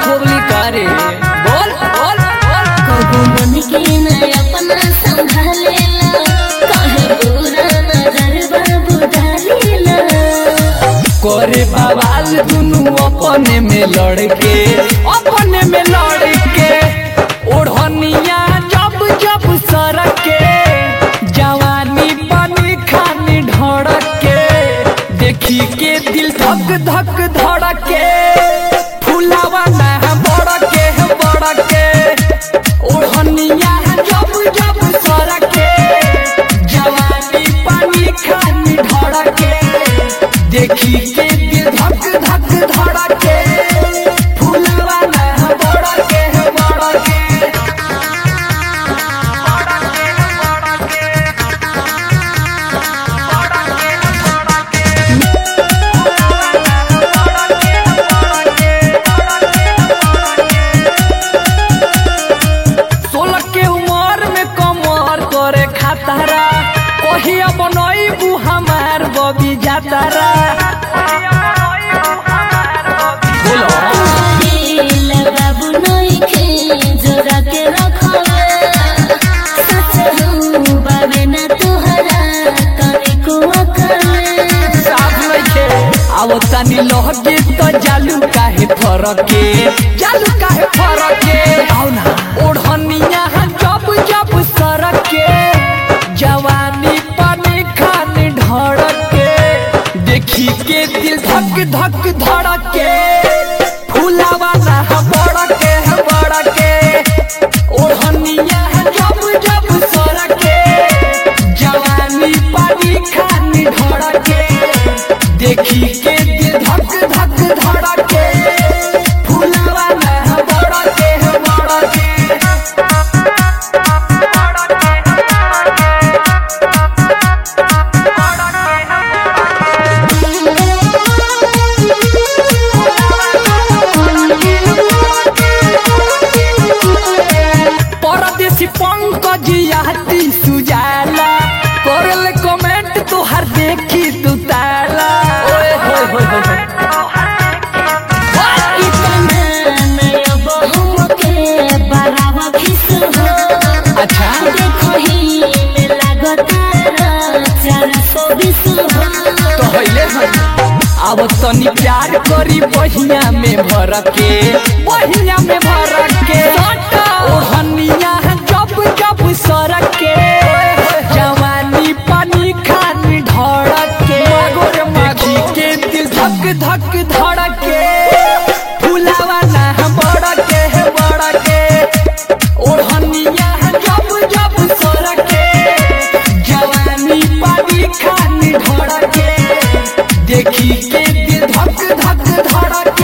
खोबली करे बोल बोल बोल कबो मन के न अपना संभालेला काहे बुरा नजर बाबू डालेला करे बवाल दुनु अपने में लड़के अपने में लड़के ओढ़निया जब जब सरके जवानी पानी खानी ढड़के देखी के दिल धक धक धड़के फुलावा ना बड़के बड़के ओढ़निया जब जब सरके जवानी पानी खानी ढड़के देखी के दिल धक धक धड़के फुलवा ना बड़के बड़के सोलह के उम्र में कमर करे खातारा कहिया बनैबू हमार बबी जातारा बोलो दिल बाबू नइखे जोरा के रखले सच हूँ बाबे ना तोहरा तनिको अकले साफ नइखे अब तनी लहके तो जालू काहे फरके जालू काहे फरके आओ ना ओढ़निया जब जब सरके जवानी पानी खानी ढड़के देखी के दिल धक धक धड़के फुलावा ना बड़के बड़के ओढ़निया जब जब सरके जवानी पानी खानी ढड़के देखी के दिल धक धक धड़के फुलवा ना बड़के बड़के परदेसी पंकज याती सुजाला करल कमेंट तोहर देखी तू ताला ओए होए होए होए इतना नया बहु के बरावा खिस हो अच्छा देखो ही में लागतारा चार सौ बीस हो तो हइले हई अब तनी प्यार करी बहिया में भर के बहिया में भर के ओढ़निया जब जब सर के जवानी पानी खानी ढड़के देखी के दिल धक धक धड़के फुलावा ना बड़के बड़के ओढ़निया जब जब सरके जवानी पानी खानी ढड़के देखी के दिल धक धक धड़के